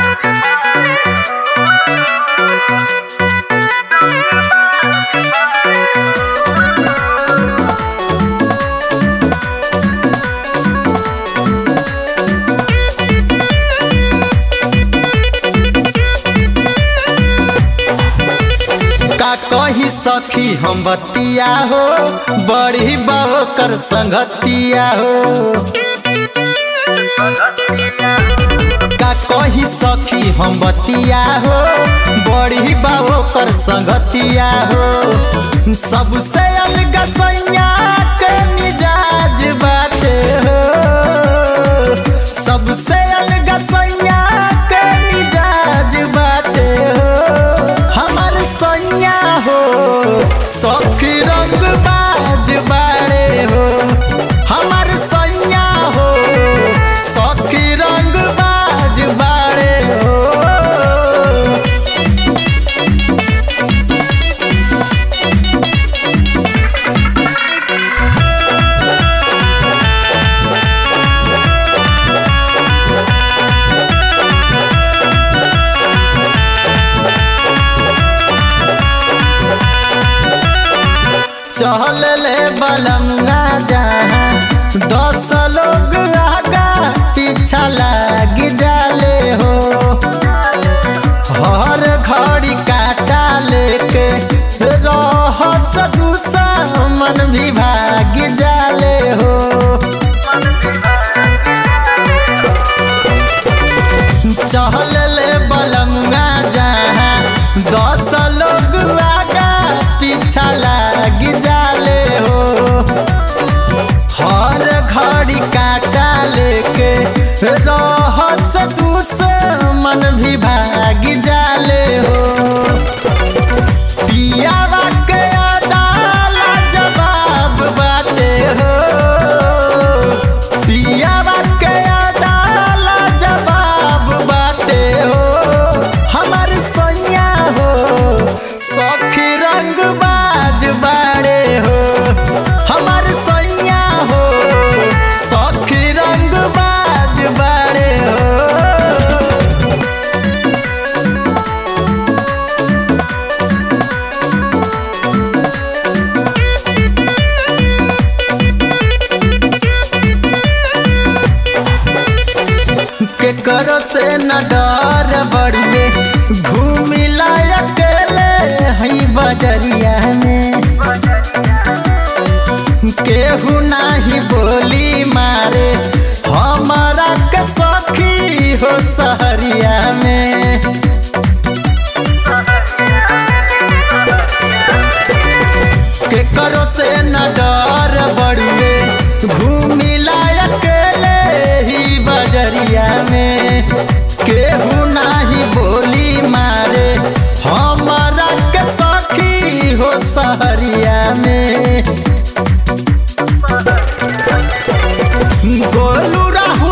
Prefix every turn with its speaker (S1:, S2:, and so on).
S1: का कही सखी हम बतिया हो बड़ी बाबो कर संगतिया हो का कही सखी हम बतिया हो बड़ी बाबो कर संगतिया हो सबसे अलग सैया के मिजाज बाटे हो सबसे अलग सैया के मिजाज बाटे हो हमर सैया हो सखी रंग बाज बाड़े हो हमर सैया हो सखी रंग बाज बाड़े हो चहल ले बलंगा जहाँ दस लोग आगा पीछा लाग जाले हो हर घड़ी काटा लेके रह सदूसा मन भी भाग जाले हो चहल ले बलंगा जहाँ दस लोग आगा पीछा लाग जाले हो हर घड़ी काटा लेके रहस दूस मन भी भाग जाले हो पियावा के अदाला जवाब बाटे हो पियावा के अदाला जवाब बाटे हो हमर सैया हो सखी रंग बाज बाड़े हो हमर सैया हो सखी रंग बाज बाड़े हो के करो से न डर बड़ुए घूमी अकेले हई बजरिया में केहू नाही बोली मारे हमारा के सखी हो सहरिया में के करो से न डर बड़ुए घूमी अकेले ही बजरिया में केहू नाही बोली मारे हमारा के सखी हो सहरिया में गोलू राहु